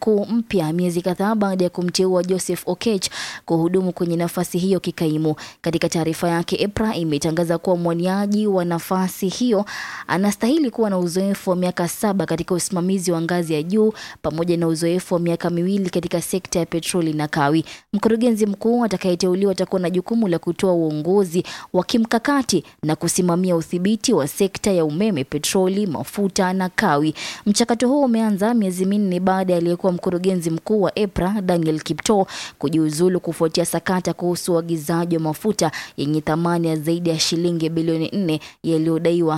mkuu mpya miezi kadhaa baada ya kumteua Joseph Okech kuhudumu kwenye nafasi hiyo kikaimu. Katika taarifa yake, EPRA imetangaza kuwa mwaniaji wa nafasi hiyo anastahili kuwa na uzoefu wa miaka saba katika usimamizi wa ngazi ya juu pamoja na uzoefu wa miaka miwili katika sekta ya petroli na kawi. Mkurugenzi mkuu atakayeteuliwa atakuwa na jukumu la kutoa uongozi wa kimkakati na kusimamia udhibiti wa sekta ya umeme, petroli, mafuta na kawi. Mchakato huo umeanza miezi minne baada ya aliyekuwa mkurugenzi mkuu wa EPRA Daniel Kiptoo kujiuzulu kufuatia sakata kuhusu uagizaji wa mafuta yenye thamani ya zaidi ya shilingi bilioni nne yaliyodaiwa